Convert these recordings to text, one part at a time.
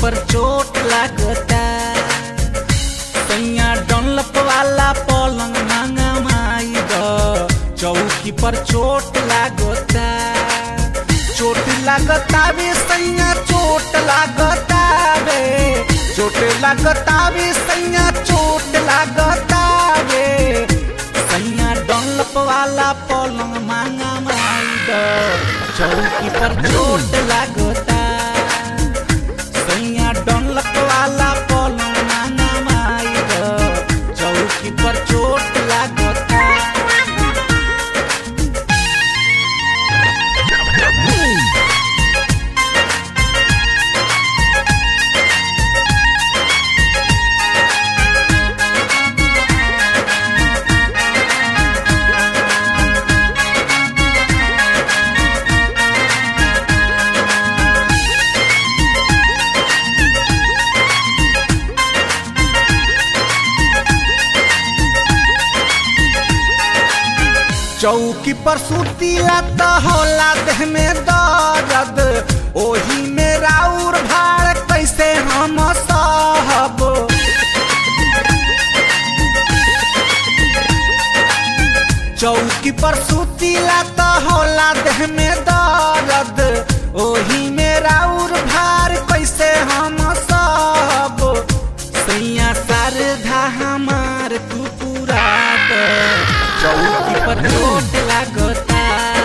पर चोट लागता सैया डनलप वाला पलंग मांगा माई द चौकी पर चोट लागता चोट लागता बे सैया चोट लागता बे चोट लागता बे सैया चोट लागता बे सैया डनलप वाला पलंग मांगा माई द चौकी पर चोट लागता सैया डनलप वाला पलंग मांगा माई द चौकी पर चोट लागता चौकी पर सुतीला त होला देह में दर्द ओही में राउर भाड़ कैसे हम सहब चौकी पर सुतीला त होला देह में दर्द ओही में राउर भार कैसे हम सहब सैया शारदा हमार तू पूरा द चौकी पर चोट लागता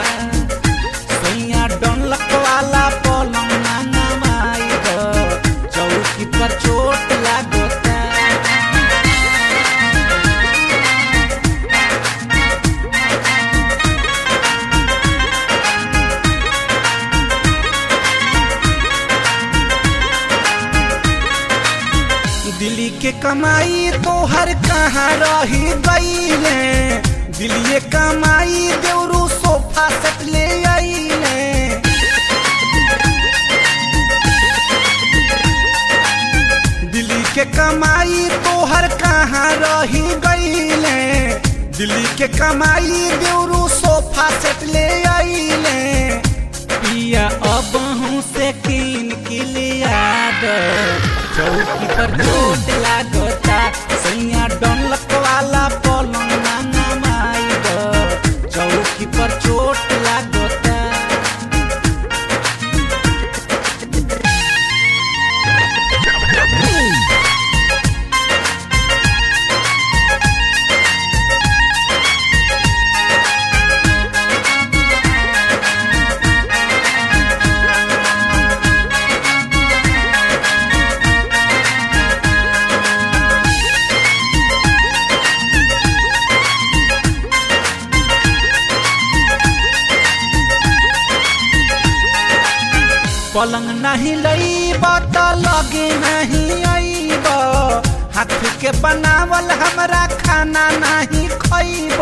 सैया डनलक वाला पलंग मांगा माई द चौकी पर चोट लागता दिल्ली के कमाई तोहर कहाँ रही गईले दिल्ली कमाई देवरू सोफा सेट ले आईले दिल्ली के कमाई तोहर कहाँ रही गईले दिल्ली के कमाई देवरू सोफा सेट ले आईले पिया अब हूँ से कीन के लिया द चौकी पर चोट लागता सैया डनलक वाला पलंग मांगा माई द चौकी पर चोट लागता पलंग नहीं लईब त लगे नहीं आईब हाथ के बनावल हमरा खाना नहीं खईब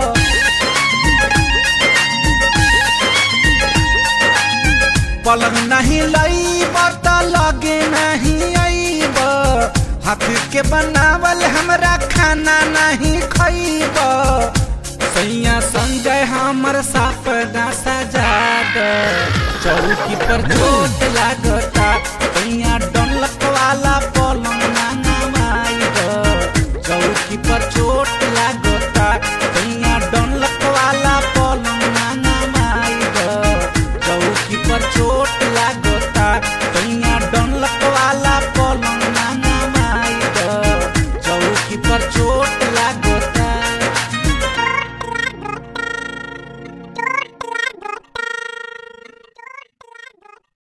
पलंग नहीं लईब त लगे नहीं आईब हाथ के बनावल हमरा खाना नहीं खईब सैया संजय हमर साप ना सजा द चौकी पर चोट लागता